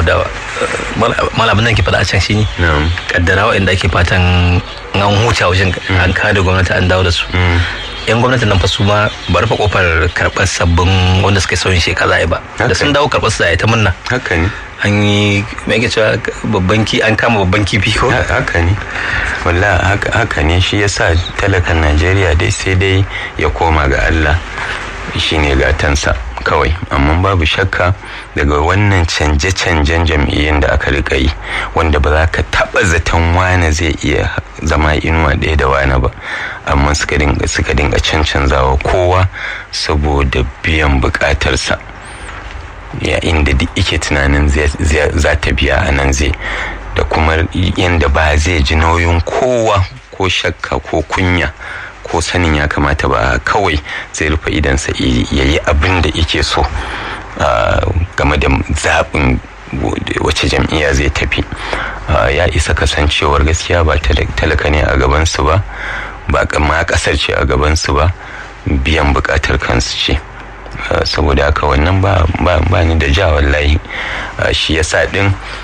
da malamin nan ke faɗa a can shi ne kaddara waɗanda ake fatan an huta wajen an kada gwamnati an dawo da su yan gwamnatin nan fa su ma ba rufe kofar karɓar sabbin wanda suka sauyin shekara ba da sun dawo karɓar su da ta munna haka ne an yi mai cewa babban ki an kama babban kifi ko haka ne walla haka ne shi yasa talakan najeriya dai sai dai ya koma ga allah shine gatansa kawai amma babu shakka daga wannan canje-canjen jam'iyyun da aka rika yi wanda ba za ka taba zaton wane zai iya zama inuwa ɗaya da wane ba amma suka dinga suka dinga cancanzawa kowa saboda biyan bukatarsa ya inda duk ike tunanin za ta biya a nan zai da kuma yadda ba zai ji nauyin kowa ko shakka ko kunya ko sanin ya kamata ba kawai zai rufe idansa ya yi abin da yake so game da zaɓin wace jam'iyya zai tafi ya isa kasancewar gaskiya ba talaka ne a gabansu ba ba ma ƙasar ce a gabansu ba biyan buƙatar kansu ce saboda haka wannan ba ni da ja wallahi shi yasa din